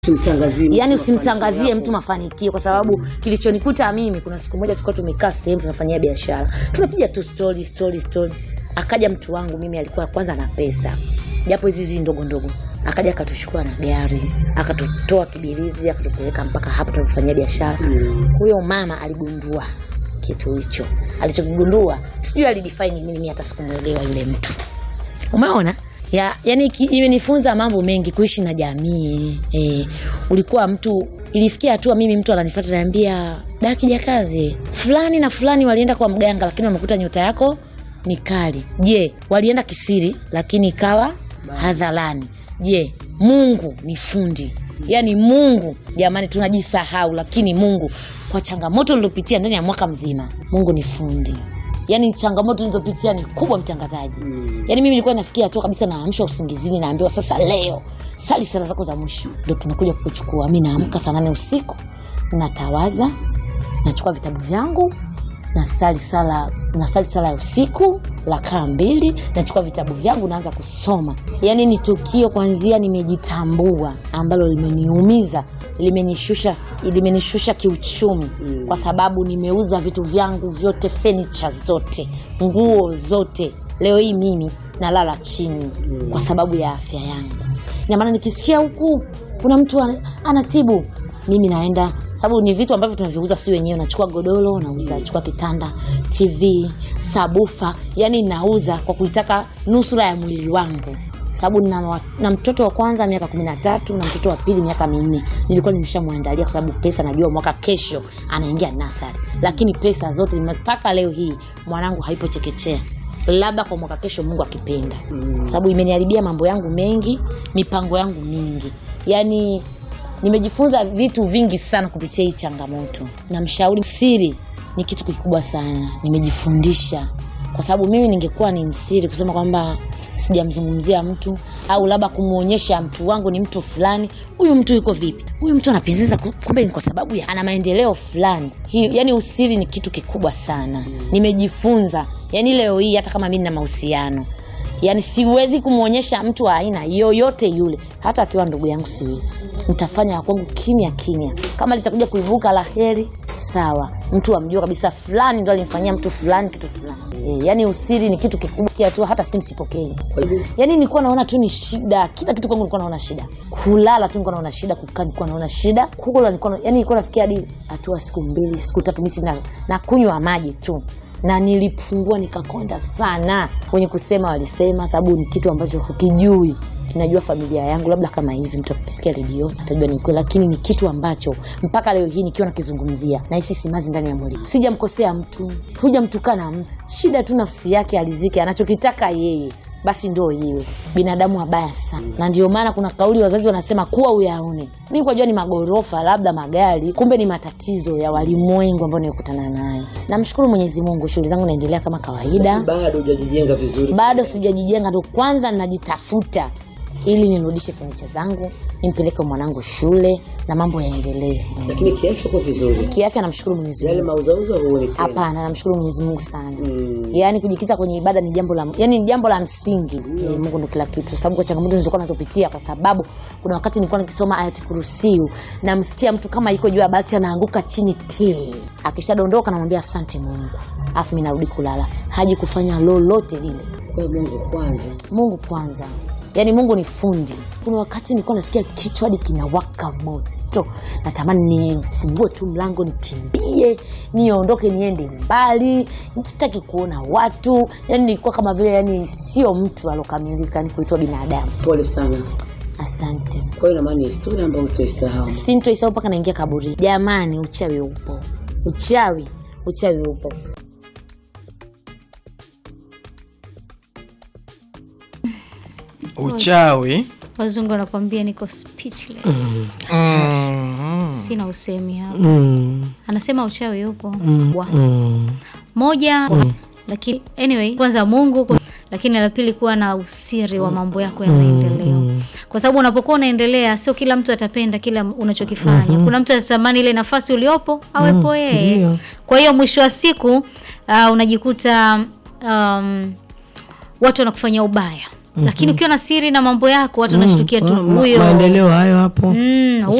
Usimtangazie mtu yani mafanikio usimtangazie yako. mtu mafanikio kwa sababu kilichonikuta mimi kuna siku moja tulikuwa tumekaa sehemu tunafanyia biashara tunapiga tu story story story akaja mtu wangu mimi alikuwa kwanza na pesa japo hizi hizi ndogo ndogo akaja akatuchukua na gari akatutoa kibirizi akatupeleka mpaka hapo tunafanyia biashara Mm. huyo mama aligundua kitu hicho alichokigundua sijui alidefine nini mimi hata sikumwelewa yule mtu umeona ya, yani ki- imenifunza mambo mengi kuishi na jamii e, ulikuwa mtu ilifikia hatua mimi mtu ananifuata ananiambia da kijakazi fulani na fulani walienda kwa mganga lakini wamekuta nyota yako ni kali je walienda kisiri lakini ikawa hadharani je mungu ni fundi yaani mungu jamani tunajisahau lakini mungu kwa changamoto niliopitia ndani ya mwaka mzima mungu ni fundi yaani changamoto nilizopitia ni kubwa mtangazaji Mm. yaani mimi nilikuwa nafikia hatua kabisa naamshwa usingizini naambiwa sasa leo sali sala zako za mwisho ndo tunakuja kukuchukua mi naamka saa nane usiku natawaza nachukua vitabu vyangu nasali sala nasali sala ya usiku rakaa mbili nachukua vitabu vyangu naanza kusoma yaani ni tukio kwanzia nimejitambua ambalo limeniumiza limenishusha limenishusha kiuchumi Mm. kwa sababu nimeuza vitu vyangu vyote fenicha zote nguo zote leo hii mimi nalala chini Mm. kwa sababu ya afya yangu ina maana nikisikia huku kuna mtu ana- anatibu mimi naenda sababu ni vitu ambavyo tunaviuza si wenyewe nachukua godoro nauza nachukua kitanda tv sabufa yani nauza kwa kuitaka nusura ya mwili wangu sababu na, wa- na mtoto wa kwanza miaka kumi na tatu na mtoto wa pili miaka minne nilikuwa nimeshamwandalia kwa sababu pesa najua mwaka kesho anaingia nasari lakini pesa zote mpaka leo hii mwanangu haipo chekechea labda kwa mwaka kesho mungu akipenda Mm. sababu imeniharibia mambo yangu mengi mipango yangu mingi yaani nimejifunza vitu vingi sana kupitia hii changamoto na mshauri siri ni kitu kikubwa sana nimejifundisha kwa sababu mimi ningekuwa ni msiri kusema kwamba sijamzungumzia mtu au labda kumwonyesha mtu wangu ni mtu fulani huyu mtu yuko vipi huyu mtu anapendeza ku- kumbe ni kwa sababu ya ana maendeleo fulani Hii- yani usiri ni kitu kikubwa sana nimejifunza yani leo hii hata kama mi nina mahusiano yaani siwezi kumwonyesha mtu wa aina yoyote yule hata akiwa ndugu yangu siwezi nitafanya ya kwangu kimya kimya kama litakuja kuibuka la heri sawa mtu amjua kabisa fulani ndo alimfanyia mtu fulani kitu fulani e, yaani usiri ni kitu kikubwa Fikia tu hata simu sipokei Kwa hivyo yaani nilikuwa naona tu ni shida kila kitu kwangu nilikuwa naona shida kulala tu nilikuwa naona shida kukaa nilikuwa naona shida kula nilikuwa na- yaani nilikuwa nafikia hadi hatua siku mbili siku tatu misi na, na kunywa maji tu na nilipungua nikakonda sana wenye kusema walisema sababu ni kitu ambacho hukijui kinajua familia yangu labda kama hivi mtu akisikia redio atajua ni ukweli lakini ni kitu ambacho mpaka leo hii nikiwa nakizungumzia nahisi simazi ndani ya mwili sijamkosea mtu hujamtukana mtu shida tu nafsi yake alizike anachokitaka yeye basi ndo iwe binadamu wabaya sana na ndio maana kuna kauli wazazi wanasema kuwa uyaone mi kwajua ni magorofa labda magari kumbe ni matatizo ya walimwengu ambao nimekutana nayo namshukuru mwenyezi mungu shughuli zangu naendelea kama kawaida bado hujajijenga vizuri bado sijajijenga ndo kwanza najitafuta ili nirudishe fenicha zangu nimpeleke mwanangu shule na mambo yaendelee lakini kiafya uko vizuri kiafya namshukuru mwenyezi yale mungu mauzauza huoni tena hapana namshukuru mwenyezi mungu sana Mm. yaani kujikita kwenye ibada ni jambo la yani ni jambo la msingi e, mungu ndo kila kitu sababu kwa changamoto nilizokuwa nazopitia kwa sababu kuna wakati nilikuwa nikisoma ayati kurusiu namsikia mtu kama iko juu ya bati anaanguka chini ti akishadondoka namwambia asante mungu alafu mi narudi kulala haji kufanya lolote lile kwa mungu kwanza mungu kwanza yaani mungu ni fundi kuna wakati nilikuwa nasikia kichwa hadi kinawaka moto natamani nifungue tu mlango nikimbie niondoke niende mbali sitaki kuona watu yani nilikuwa kama vile yani sio mtu alokamilika ni kuitwa binadamu pole sana asante kwa hiyo inamaana ni historia ambayo utaisahau sintoisau mpaka naingia kaburi jamani uchawi upo uchawi uchawi upo uchawi wazungu wanakuambia niko speechless mm. sina usemi hapa Mm. anasema uchawi upo Wa. Mm. moja lakini anyway kwanza mungu ku- lakini la pili kuwa na usiri wa mambo yako ya maendeleo kwa sababu unapokuwa unaendelea sio kila mtu atapenda kila unachokifanya kuna mtu atatamani ile nafasi uliopo awepo yeye ndio. kwa hiyo mwisho wa siku uh, unajikuta um, watu wanakufanyia ubaya lakini ukiwa na siri na mambo yako watu wanashtukia tu Ma- ma- huyo maendeleo hayo hapo Mm,